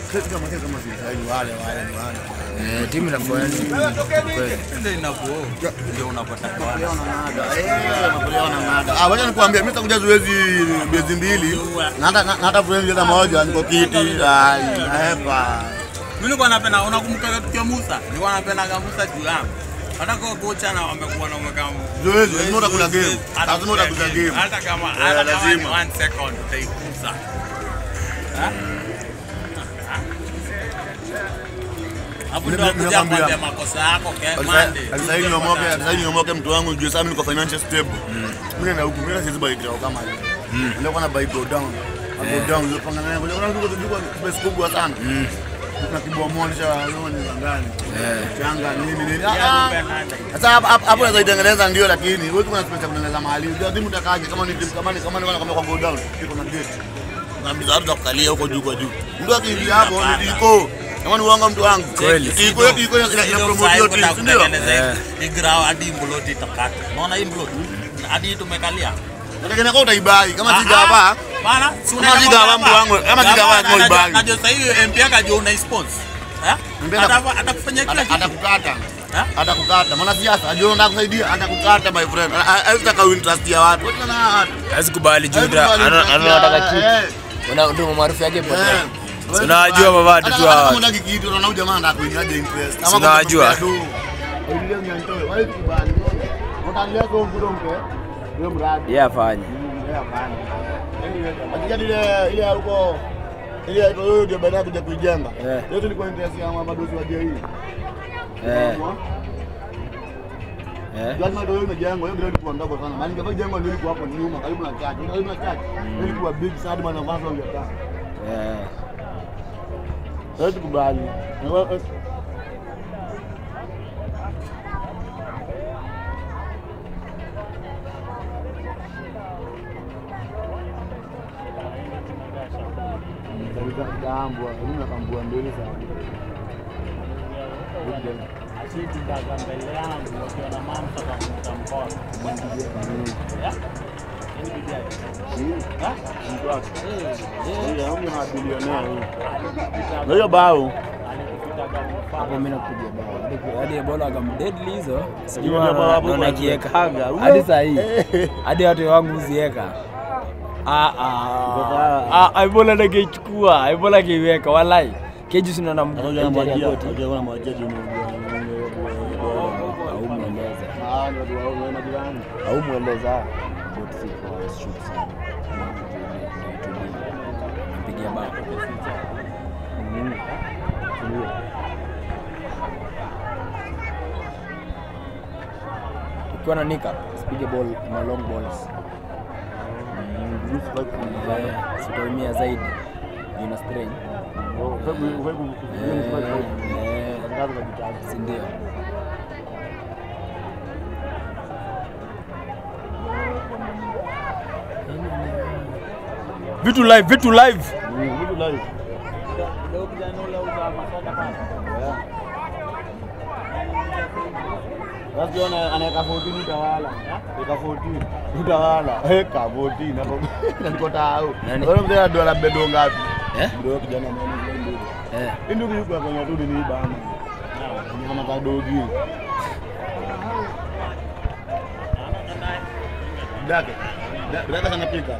Sisi kama sisi kama sisi ni wale wale ni wale. Eh, timu inafanya nini? Kweli. Ndio inakuo. Ndio unapata kwa. Napoleon na nada. Eh, Napoleon na nada. Ah, wacha nikwambie mimi sitakuja zoezi miezi mbili. Na hata na hata friend cheza moja niko kiti. Ai, naepa. Mimi nilikuwa napenda unakumbuka tukio Musa? Nilikuwa napenda Musa juu yangu. Hata kwa kocha na wamekuwa na umeka Zoezi, lazima utakula game. Lazima utakula game. Hata kama Eh, hata kama ni lazima. one second utaikuza. Ha? Hapo ndio Mimi kuja nakwambia. kuambia makosa yako ke Monday. Sasa hivi niomoke, sasa hivi niomoke mtu wangu juu sasa mimi niko financial stable. Mimi na huku mimi siwezi buy ground kama hiyo. Ndio kuna buy go down. Go down ndio panga nayo. Kuna ndugu ndugu space kubwa sana. Na kibwa moja naona ni ndani. Eh. Changa nini nini. Ya, Ah, nipe ah. nada. Sasa hapo hapo hapo unaweza itengeneza ndio lakini wewe kuna space ya kutengeneza mahali. Ndio timu utakaje kama ni timu kama ni kama ni kama kwa go down. Iko na gate. Na mzazi za kukalia huko juu kwa juu. Ndio akiingia hapo ni iko. Kama ni uongo mtu wangu. Kweli. Iko iko ina ina promote hiyo timu, si ndio? Eh. Igrao hadi mloti takata. Unaona hii mloti? Hadi tumekalia. Unategemea kwa utaibai kama si gava. Bana, si Kama si gava mtu wangu, kama si gava kwa ibagi. Najua sasa hivi MP akajua una sponsor. Eh? MP ata- Ata- Atakufanyia kila Ata- kitu. Atakukata. Eh? Atakukata. Maana siasa ajua unataka kusaidia atakukata my friend. Haitaka interest ya watu. Wewe na watu. Hawezi kubali juu Haikubali ana- interest ana- ya- anataka eh, kitu. Una ndio maarufu yake eh. potea. Wewe unawajua kubali. mavadi Hata tu kama hawa. unataka kitu unaona huyu jamaa anataka kuingiaje interest. Si unawajua. Ile mnyantoe. Wewe kubali. Utaendelea kwa mbudo mpe. Hiyo mradi. Yeye afanye. Akija ile ile huko ile hiyo ndio baada ya kuja kuijenga. Eh. Yote ilikuwa interest ya madosi wa JE. Eh. Eh. Lazima ndio imejengwa, hiyo ndio ilikuwa ndogo sana. Maana ingekuwa jengo ndio ilikuwa hapo nyuma karibu na church. Karibu na church. Ndio ilikuwa big sana hadi maana kwanza ungekaa. Eh. Sasa tukubali. Na wewe- eh, Kabisa kambwa, mimi nakambua mbele sana. Asititaka mbele yangu wakiona mama takamta mkono. Ya? Hii bibi yake. Ha? Ndio, huyu na bilionea huyu. Na hiyo bao. Alikupitaga mfano. Hapo mimi nakuja bao. Hadi- Hadi Ebola akamdeadly hizo. Sijui Hiyo ndio bao hapo naona kwa- kiekaga. Uwe. Hadi saa hii. Eh. Hadi watu wangu uzieka. Ah ah. Ah, Ebola nakechukua. Ebola akiweka walai. Keji sina na Sasa mguu. unajua koti. unamwajia, unajua unamwajia juu ni- Au mueleza. Ah, ndio wao wao majirani. Au mueleza. Bot si kwa shoot sana. Nampigia bao. Ukiwa na nika, usipige ball ma long balls. Eh, Sitaumia zaidi. Ina strain. Eh, si ndio? Vitu live, vitu live. Ndio kijana ule uza masoda pale. Basi ona anaweka 14 utawala. Weka 14. Utawala. Weka 14 hapo. Niko tao. Nani? Wewe mzee ndo la bedo ngapi? Eh? Ndio kijana mwana ndio. Eh. Ndio yuko kwenye tu ni bana. Ni kama kadogi. Dake. Dake sana pika.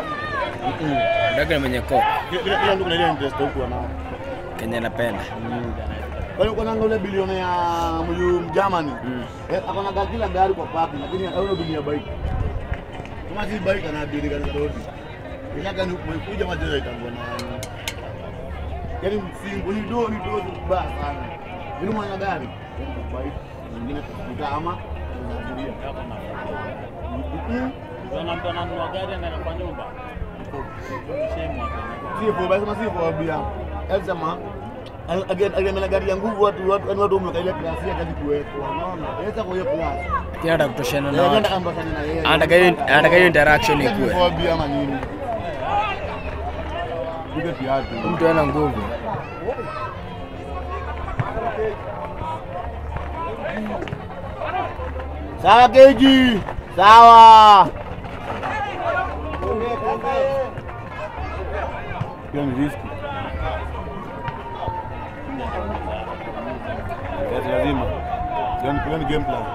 Daga mwenye ko Kila kila mtu kuna ile interest huko anao. Kenya napenda. Wale uko nanga ule bilioni ya mju Germany. Mm. Eh, akona gari kila gari kwa parking lakini hauna dunia bike. Kama si bike ana bili gari za rodi. Ikaka ni kuja majira itangwa na Yaani msingo ni do ni do ba sana. Ni mwana gari. Bike nyingine kuta ama unafikiria. Yako na. Mm. Ukiona mtu ananunua gari anaenda kwa nyumba. Shame watu. Sio basi kama sio bia. Elsema again again na gari ya nguvu watu watu watu wameweka ile klasi ya kazi kuwekwa. Unaona? Yaweza kwa hiyo klasi. Kila anataka kutoshana na Eh, watu. nenda ambatana na yeye. Anataka hiyo anataka hiyo interaction ikue. Phobia ama nini? Piga kiatu. Mtu ana nguvu. Sawa keji. Sawa. Hiyo ni riski. lazima. Hiyo ni- hiyo ni game plan.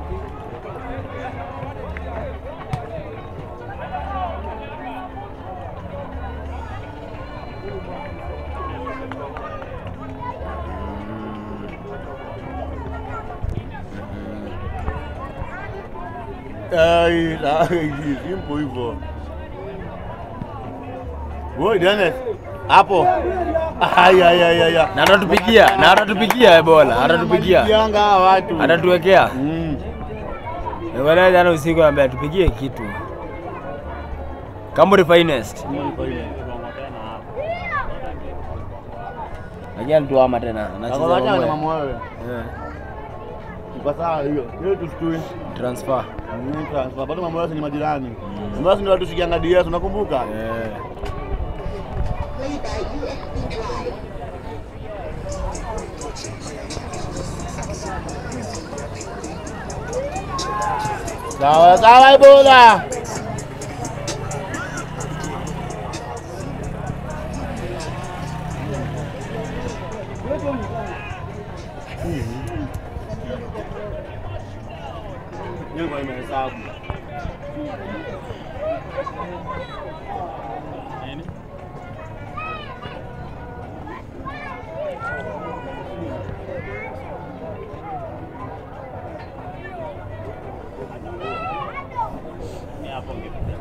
Ai, ai, simple hivyo. Boy, Dennis. Hapo. Ai ai ai ai. Na atatupigia, na atatupigia Ebola, atatupigia. Yanga hawa watu. Atatuwekea. Mm. Ebola jana usiku ambaye atupigie kitu. Kamburi finest. Kiwango tena hapo. Lakini alituama tena. Anacheza Akawacha na mambo. mama wewe. Eh, Kwa sawa hiyo. Hiyo tushtui. Transfer. Mm, transfer. Bado mambo yote ni majirani. Mambo yote ndio watu shikianga DS unakumbuka? Eh. Sawa sawa Ebola. Nyumba imehesabu. Nini? Ni hapo ngepiga.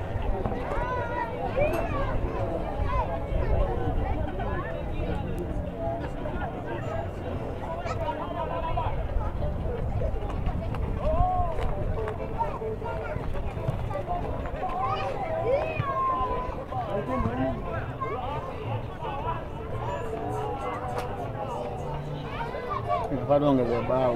Bado ongeze bao.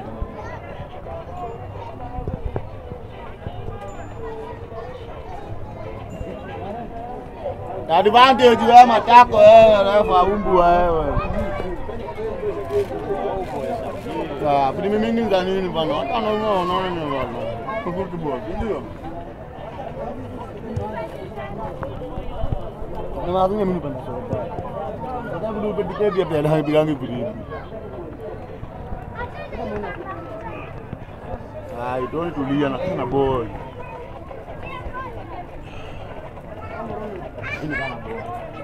Advantage wewe matako wewe refa umbu wewe. Ah, ni mimi nini za nini bana? Hata na wewe unaona ni bana. Football, ndio. Na mazungumzo mimi bana soka. Sasa ndio pedike pia pia ndio bilangi bilibi. Ah, itoni tulia na kana boy. Ini kana boy.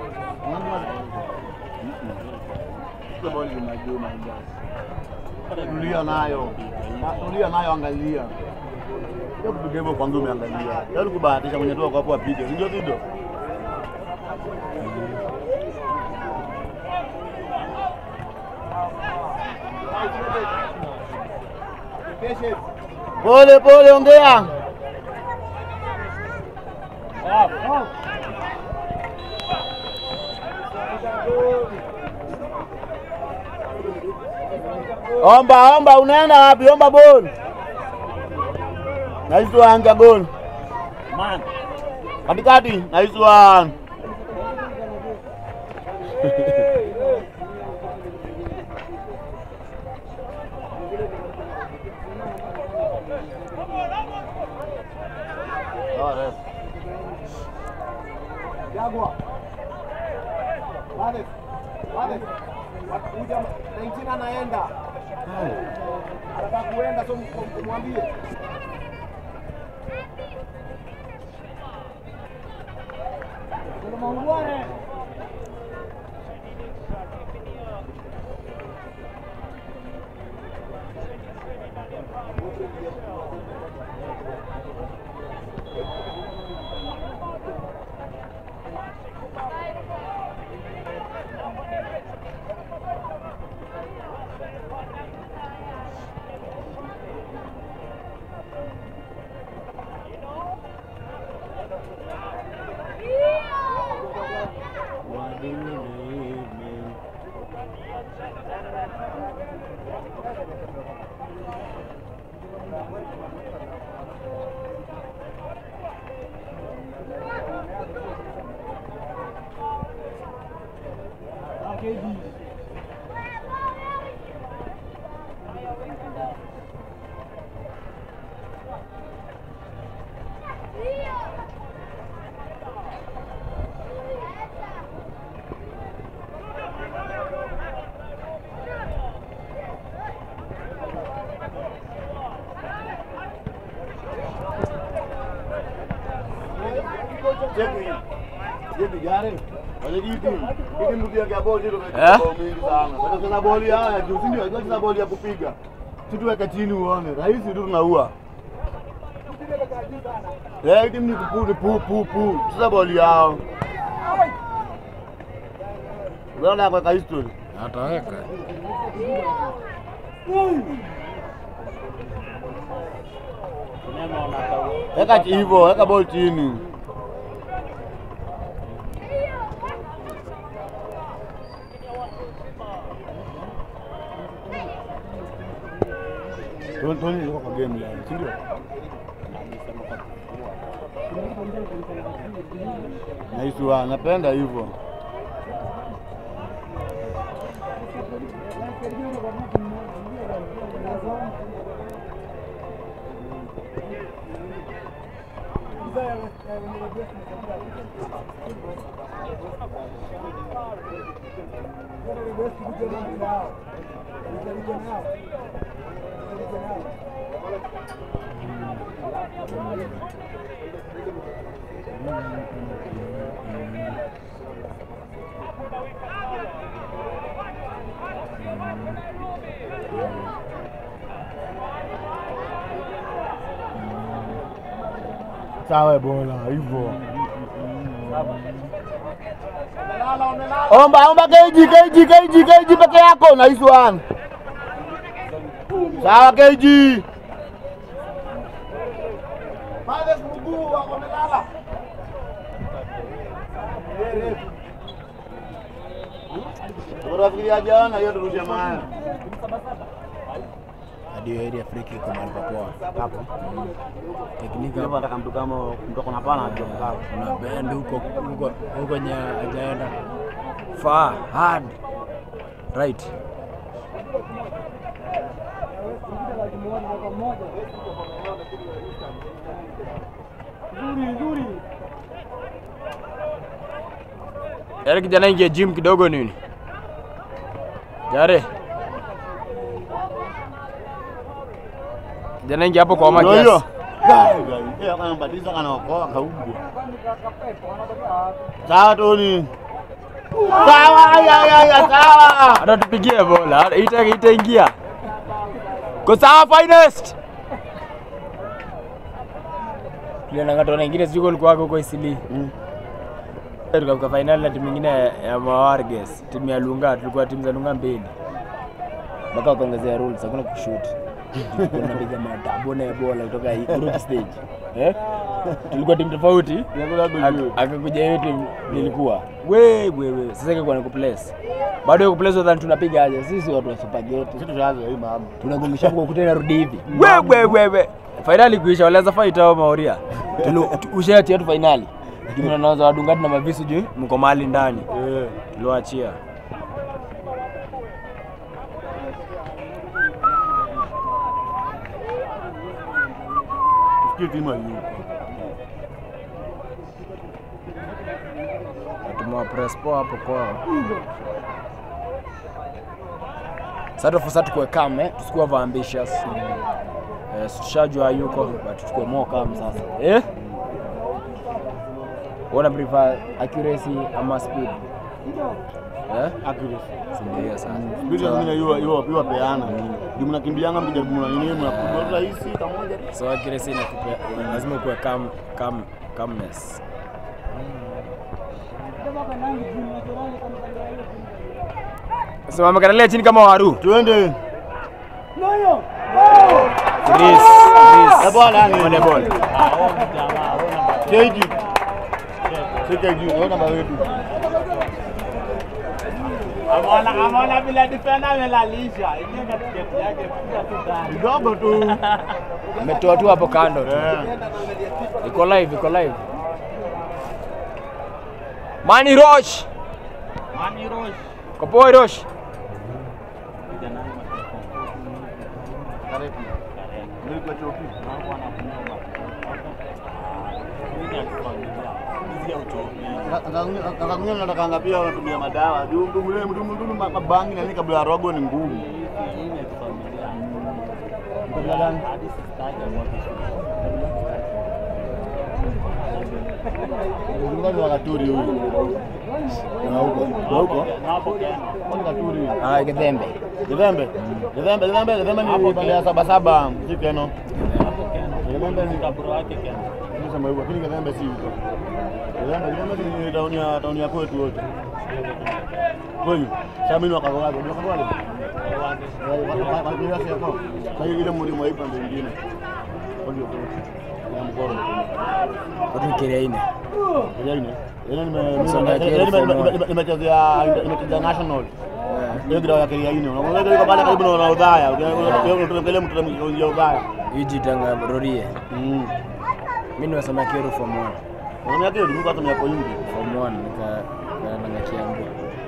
Sio boy ni majuma ndio. Tulia nayo. Ah, Tulia nayo angalia. Sio kupiga hivyo kwanza umeangalia. Yaani kubahatisha mwenye tu hapo apige. Ndio ndio. Pole pole, ongea. Omba omba, unaenda wapi? Omba ball. Nice one, ja goal. Man, Katikati, nice one. Oh, ref. Jagwa. Wale. Wale. Kuja 19 anaenda. Anataka kuenda so m- mwambie. Kuna maungwane. cheki. Cheki jare. Wale hii timu. Hii timu tukiweka boli ndio Eh? tunaweka bao mingi sana. Sasa tuna boli haya juu, si ndio? Tunacheza boli ya kupiga. Si tuweke chini uone. Rahisi tu tunaua. Eh, hii timu ni kupu ni pu pu pu. Sasa boli yao. Unaona kwa history. Ataweka. Sinema unataka Weka hivyo, weka ball chini. Tony Tony yuko kwa game leo, si ndio? Naiswa, napenda hivyo. Sawa bora hivyo. Omba omba keji keji keji keji peke yako nice one. Sawa keji. Pale mguu wako melala. Unafikiria jana hiyo turusha maana. Hadi hiyo area Afrika iko mahali papoa. Hapo. Teknika Hapo nataka mtu kama mtu kona pana ndio mkao. kuna bend huko huko huko nye hajaenda. Far hard. Right. Yaani kijana ingie gym kidogo nini? Jare. Kijana ingie hapo kwa Ndio makiasi. hiyo. Gai gai. Eh kana mbadilisha kana okoa kaubwa. Sawa Tony. Sawa ya ya ya sawa. hata tupigie bola ita itaingia ko sawa finest tulianangatona ingine sijui kulikuwa huko isili tukafika fainali na timu ingine ya mawarges timu ya lunga tulikuwa timu za lunga mbili mpaka wakaongezea rules hakuna kushoot Tulikuwa tunapiga madabo na bola kutoka hii group stage eh tulikuwa timu tofauti Ak- akakuja hiyo timu nilikuwa we we we sasa ikakuwa ni kuplace bado ya kuplace wadhani tunapiga aje sisi watu wa spaghetti Sisi tuanze hii mama. tunagongesha kwa ukuta narudi hivi we we we we fainali kuisha walianza fight hao mauria ushatia tu fainali lakini wanaanza wadungati na mavisu juu mko mahali ndani Eh. tuliwaachia Sikia timu hiyo. tumewa press poa hapo kwao sasa tufusa tukue calm eh tusikuwa over ambitious eh tushajua yuko but tukue more calm sasa eh Wana prefer accuracy ama speed eh Accuracy. si ndio hiyo sasa Bila zingine hiyo hiyo hiyo peana. Ndio mnakimbianga mkijaribu mna nini mnakuja rahisi kamoja. so accuracy inakupa lazima ukuwe calm calm calmness so wamekatalia chini kama waru Twende. Chris Eh bwana ni. on the ball jamaa ona Keji. Sika juu, naona namba wetu. Amona amona bila defender amelalisha. Ingia katikati yake piga tu ndani. Kidogo tu. ametoa tu hapo kando tu Eh. iko live iko live Mani Rosh Mani Rosh. Kopoi Rosh Kijana wangu Karibu. Ndio kwa chopi. wangu anakunywa. Mimi nakufamilia. Hizi ya uchovi. Akakunywa natakanga pia wanatumia madawa. Juu mtu mle mtu mtu mabangi na nini kabla ya rogo ni ngumu. Hii ni familia. Kabla gani? Hadi sistaki kwa Mzunguka ni wakaturi huyu. Na huko. Na huko. Ni katuri. Ah, Kidhembe. Kidhembe. Kidhembe, Kidhembe, Kidhembe ni pande ya saba saba, si Keno. Kidhembe ni Nisema hivyo, lakini Kidhembe si hivyo. Kidhembe, Kidhembe ni tauni ya tauni ya kwetu wote. Kweli. Sasa mimi wakagoaje? Ndio wakagoaje? Wakagoaje hapo. Sasa ile mlimo haipa ndio nyingine. Ndio tu. Ya mkoro. Watu Kiriaini. Yaani, yaani nime Sasa nime- ya nime- Kero nime- nime- nimechezea nimechezea national. Hiyo grao ya Kiriaini. Unaona ile pale karibu na Udhaya. Unaangalia mtu ya Udhaya. Yuji Tanga Rorie. Mm. Mimi nimesoma Kero form 1. Unaona yake ndio kwa sababu ya ingi. Form 1 nika nanga Kiambu.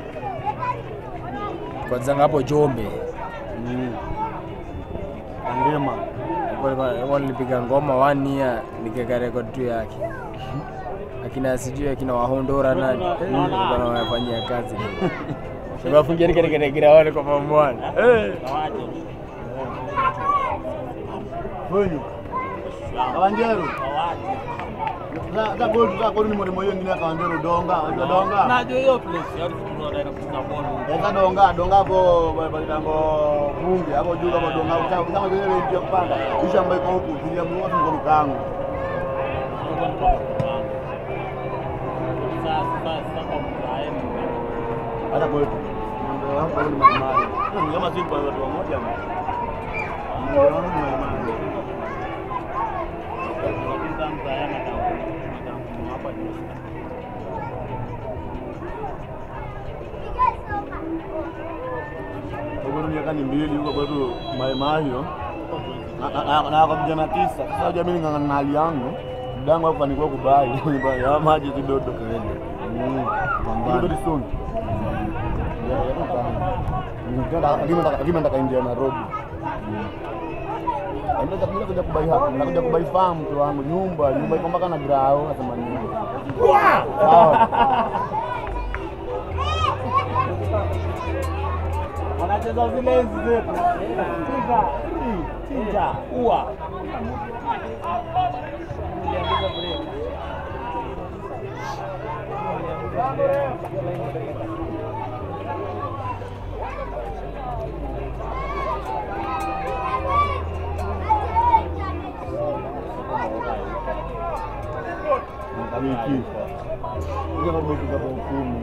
Kwanza hapo Jombe. Mm. Angema. Nilikuwa nilipiga ngoma one year nikaweka record tu yake. Akina sijui akina Wahondora nani. Nilikuwa nawafanyia kazi. Nimewafungia nikarekerekera wale kwa form 1. Eh. Wenyu. Kawanjeru. Za za gold za gold ni mwalimu hiyo ngine kawanjeru donga, unajua donga. Najua hiyo place ya tunaenda kufunga ball. Eza donga, donga hapo balitango bunge hapo juu hapo donga kama kama vile ile ndio kupanda. Kisha ambayo iko huku kulia mwa kwa mkango. Tulikuwa ni kwa mpango. Sasa sasa kwa mkaeni. Hata kwetu. Ndio hapo ni mali. Ni kama si kwa watu wamoja. Ndio hapo ni mali. Kabisa mzaana kama hapa ni Kwa miaka ni mbili huko kwetu Mai Mahio. Na- na- na kwa vijana tisa. Sasa unajua mimi ngangana na hali yangu. Mdango hapo fanikiwa kubai. Ya maji kidogo. Mm. Pambana. Very soon. Ya, ya, ya. Nitaenda lakini nataka lakini nataka nje ya Nairobi. Ndio mimi kuja kubai hapa. Nakuja kubai farm tu wangu nyumba, nyumba iko mpaka na grao nasema nini. Sawa. Wanacheza zile enzi zetu. Chinja. Chinja. Ua. Wiki. Ndio kama wiki kama kumi.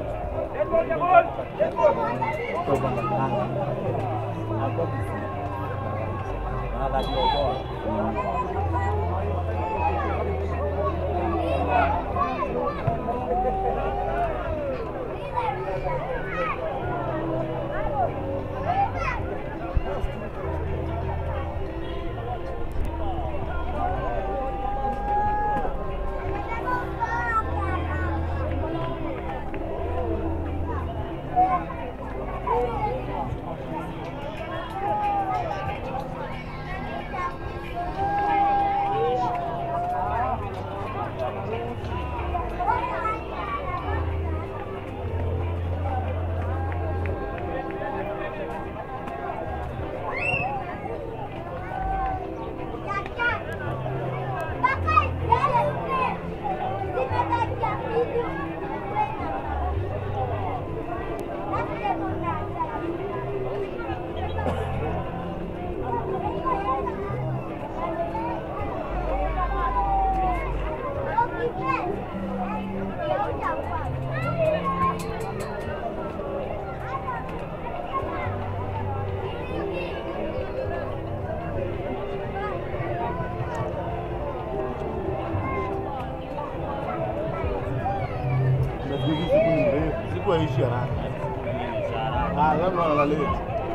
Nafikiri siku ni mrefu, siku haishi haraka. Ah, labda wala late.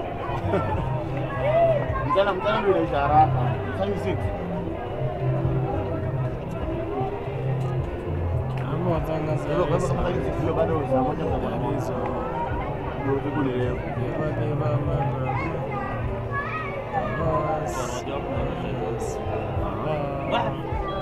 Mchana mchana ndio inaisha haraka. Sasa ni six. Ama watangaza Kwa hivyo kama ni six ndio bado saa moja kwa moja. hizo. Ndio siku ni refu. Give a give a mama. Boss. Wah.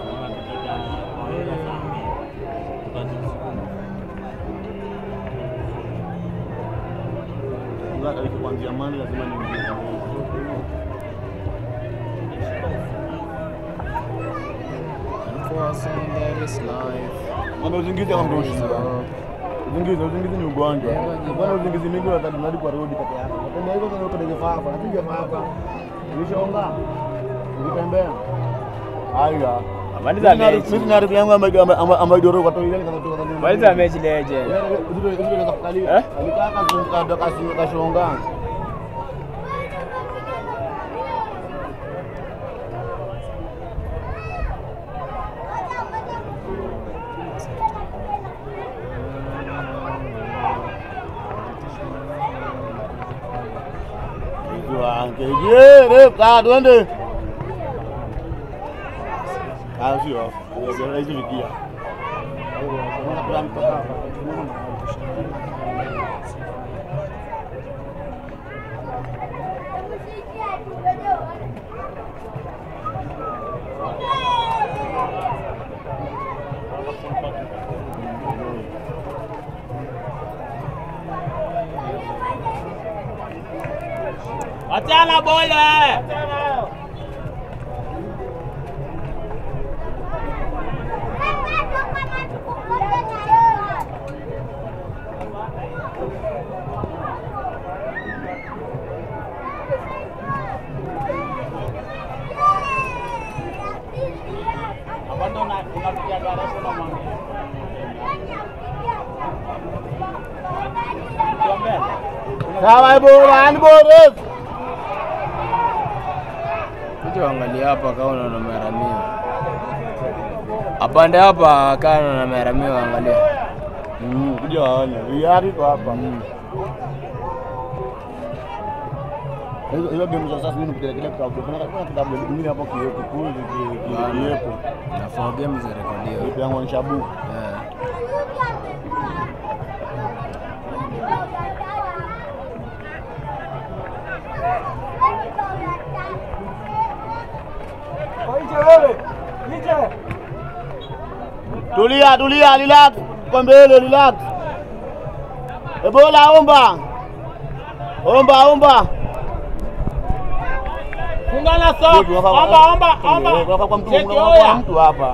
Ngoja kabisa kuanzia Monday lazima niingie. Kwa blessing, there is life. Ng'ombe uzingizi ama There is mdoshi. hope. Uzingizi, uzingizi ni ugonjwa. Bwana uzingizi mingi wakati unarudi kwa road peke yako. Unatembea hivyo kama uko kwenye fafa, napiga fafa. Ulishonga. Ulitembea. Haya. Maliza mechi. Mimi na rafiki yangu ambaye ambaye ambaye doro kwa toile kana kutoka ndani. Maliza mechi legend. Zile zile za kukalia. Eh? Alikaa kazunguka kasi kashonga. Je, kaa twende. Ah, sio. Hizo vikia. Wachana bole. Bado una- unapiga darasa na mwambie. Tuambie. Sawa bora, ni bora. Kuja uangalie hapa kama unaona maramio. Apande hapa kama unaona maramio angalia. Mm, kuja waone. Hiari kwa hapa. Hizo hizo game za sasa mimi kupiga kile kitabu. Kuna kuna kitabu kingine hapo kiwepo kule kiwepo. Na for game za rekodiwa. Ipo yangu ni shabu. Yeah. Tulia, tulia, relax. Kwa mbele, relax. Ebola omba. Omba, omba. Fungana sock. Omba, omba, omba. Kwa kwa mtu Cheki kwa oya. mtu hapa.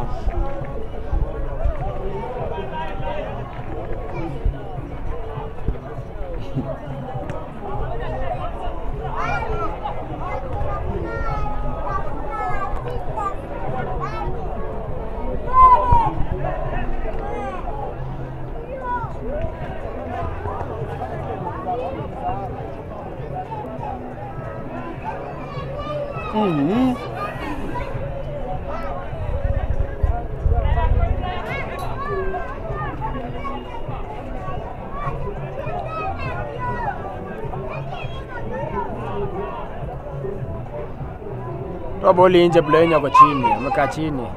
Mhm. Toa boli nje, player wenye ako chini, amekaa chini.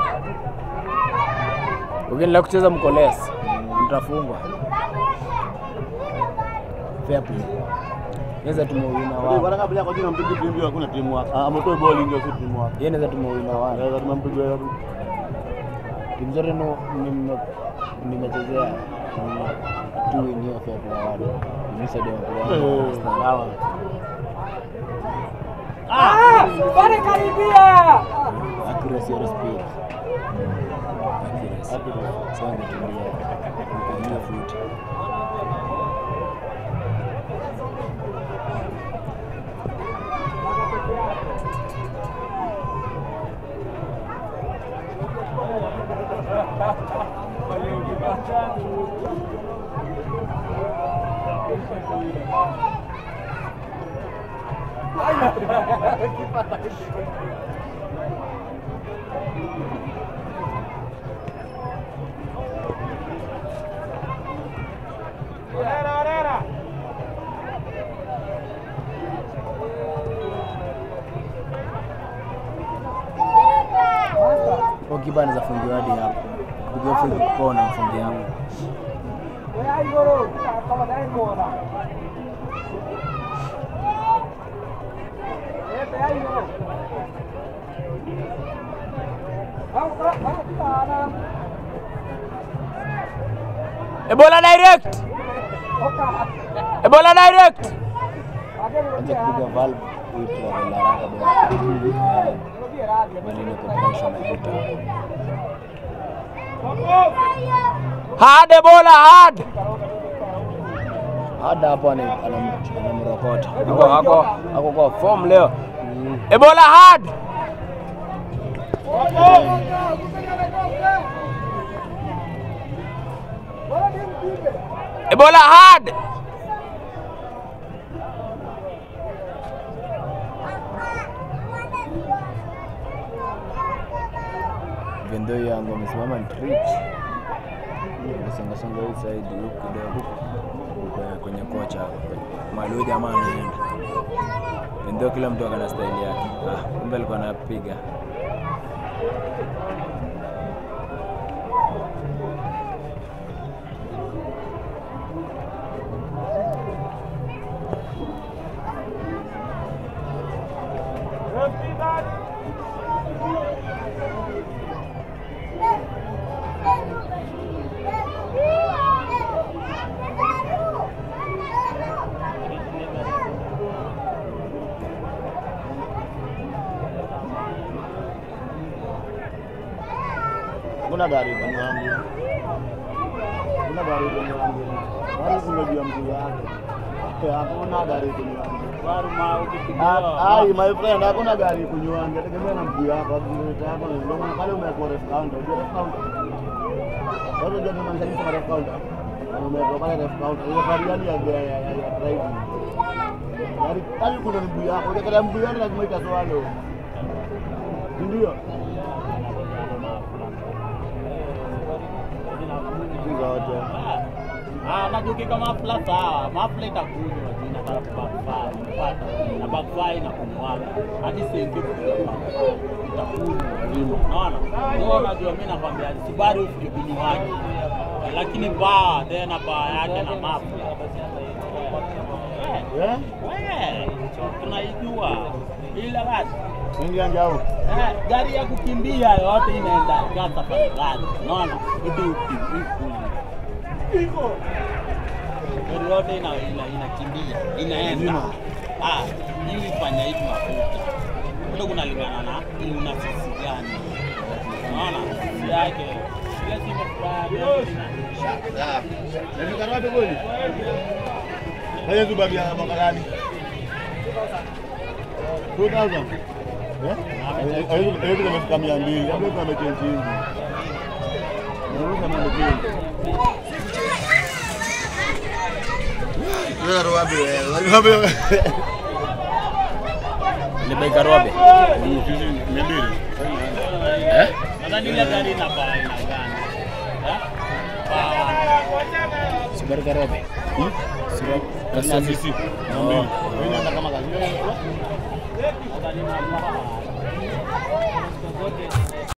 Ukiendelea kucheza mkoles, mtafungwa. Fair play. Naweza tumewina wao. Bwana kabla kwa jina mpige timu hiyo hakuna timu wako. Ametoa ball ndio si timu wako. Yeye naweza tumewina wao. Naweza tumempiga yeye. Timu zote no- nime- nimechezea ni tu win hiyo fair play wao. Mimi ndio Eh, sawa. accuracy or speed. Accuracy. Sasa ngetulia. Nikaingia futi. Kwa kipa anaweza fungiwa hadi hapo. Kupiga free kona mfungi yangu. Ebola direct. Ebola direct. Anza kupiga valve itu la haraka bwana. Maneno kwa pressure na kuta. Hard Ebola hard. Hard hapo ana- anam- anamrokota. Ako ako ako kwa form leo. Ebola hard. Ebola hard. Vendo yangu amesimama ni trip. Nasonga songa hii side huku kidogo. Kwenye- Kwenye kocha hapo. Mahali huyu jamaa anaenda. Vendo kila mtu akana style yake. Ah, kumbe alikuwa anapiga. Hakuna gari kwenye wangu. Hakuna gari kwenye wangu. Gari zimejua mguu wake. Hakuna gari kwenye wangu. Ah, Ai, my friend, hakuna gari kunywangi, tegemea na mguu wako, akileta yako na ndio maana pale umekuwa ref counter, unajua ref counter. Watu ndio tunamaanisha nini kama ref counter? Na umekuwa pale ref counter, ile gari gani ya ya ya ya driving. Gari pale kuna mguu wako, ukikata mguu wako lazima itaswalo. Ndio. Hizo wote. Ah, najuki mafla sawa, mafla itakunywa tu inataka kubakfire, unapata na bakfire na kumwaga hadi sengi itakunywa nzima, unaona? Ndio unajua mimi nakwambia Subaru ufike kunywaji, lakini baa tena baa yake na mafla Eh? we tunaijua ile basi Ingia njao. Eh, gari ya kukimbia yote inaenda kata pale gari, unaona? Itu ukimbia gari yote ina ina inakimbia inaenda. Nzima. Ah, hii ifanya hivi mafuta ndio kunalingana na ili una sisi gani, unaona sisi yake ile si mafuta Nafika wapi kweli? Haya zubabi ya mwaka gani? 2000. Eh? Hiyo kama imefika 200. Hapo kama amechange hivi. Ndio kama amechange. Wewe roabe wewe. Roabe. Ni bei karobe. Sisi 200. Eh? nadhani ile gari ina baa ina gani eh? Baa Subaru karobe. Kasi sisi. 200.